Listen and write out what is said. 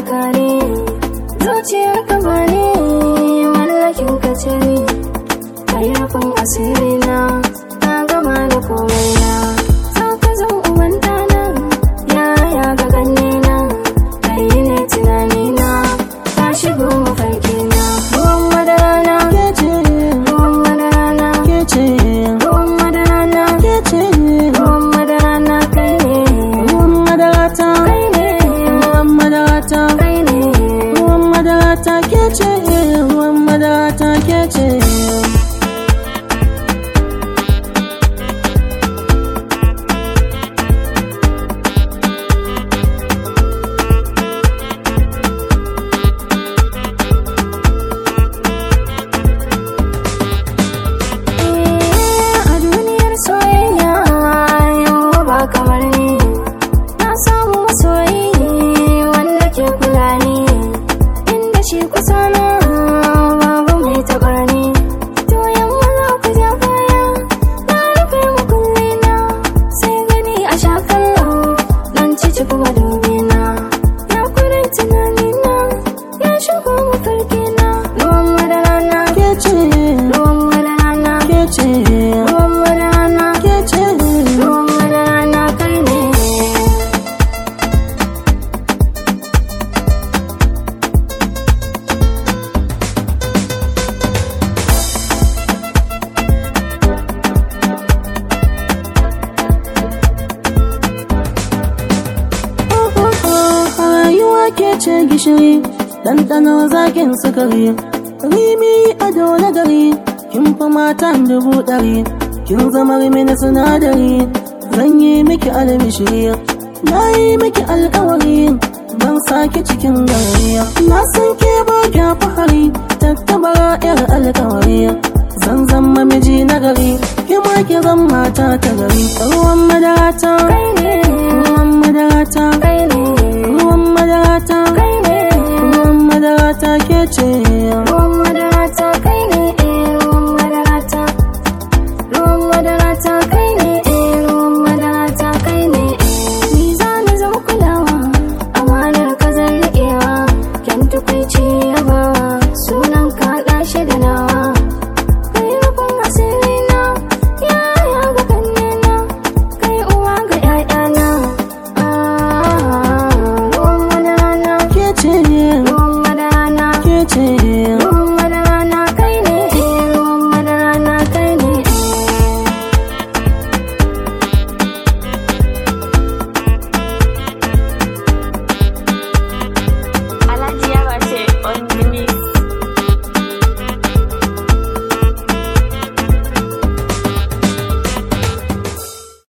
mallaka ne zuciyar ka ba ne mallakin ka ce ni kai rufin asiri na na gama da komai na za ka zan uban dana yaya ga ganne na kai ne tunani na ka shigo mafarki na ruwan madara na Kece, ruwan madara na kece, ruwan madara na kece, ruwan madara na kai ne ruwan madarata, kai ne ruwan madarata, kai ne ruwan madarata kece, ruwan madarata kece. a duniyar soyayya yau ba kamar ni na samu masoyi wanda ke kula ni inda shi kusa na babu mai taɓa ni to yamma za ku ja baya na rufe mukulli na sai gani a sha kallo nan cici kuma dubi na ya kudin tunani na ya shigo mafarki na ruwan madara na Kece, ruwan madara na kece, ruwan madara na kece, ruwan madara na kai ne rayuwa ke ce gishiri ɗanɗano zakin sukari rimi ado na gari kin fa matan dubu ɗari kin zama mini sinadari zan yi miki almishiri na yi miki alkawari ban sake cikin gari na san ke ba kya fahari tattabara yar alkawari zan zama miji na gari ki ma ki zan mata ta gari ruwan madarata kai ne ruwan madarata kai ne